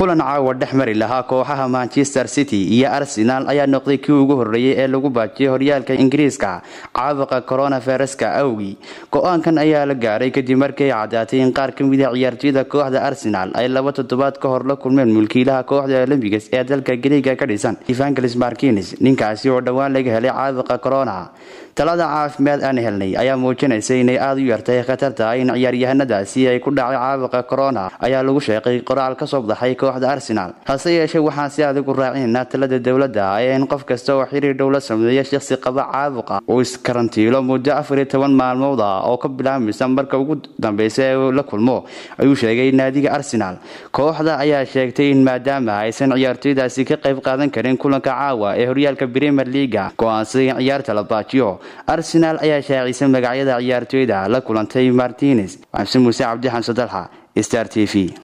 kulan caawa dhex mari lahaa kooxaha manchester city iyo arsenal ayaa noqday kii ugu horreeyey ee lagu baajiyay horyaalka ingiriiska caabuqa coronaviruska awgii go-aankan ayaa la gaaray kadib markii ay caddaatay in qaar ka mida ciyaartooyda kooxda arsenal ay laba toddobaad ka hor la kulmeen mulkiilaha kooxda olombigas ee dalka gariiga ka dhisan evangelis markines ninkaasi oo dhowaan laga helay caabuqa corona talada caafimaad aan helnay ayaa muujinaysa inay aada u yartay khatar tahay in ciyaaryahanadaasi ay ku dhacay caabuqa corona ayaa lagu sheeqay qoraal kasoo baxay kooxda arsenal hase yeeshee waxaan si adag u raacinayna talada dowladda ee in qof kasta oo xiriir dhow la sameeya shaqsi qaba caabuqa uu iskarantiilo muddo afar iyo toban maalmood ah oo ka bilaabmaysa marka ugu dambeysa ee la kulmo ayuu sheegay naadiga arsenal kooxda ayaa sheegtay in maadaama aysan ciyaartooydaasi ka qayb qaadan karin kulanka caawa ee horyaalka premier leaga go-aansaday in ciyaarta la baajiyo arsenal ayaa shaacisay magacyada ciyaartooyda la kulantay martines xamse muuse cabdi xamse dalxa star t v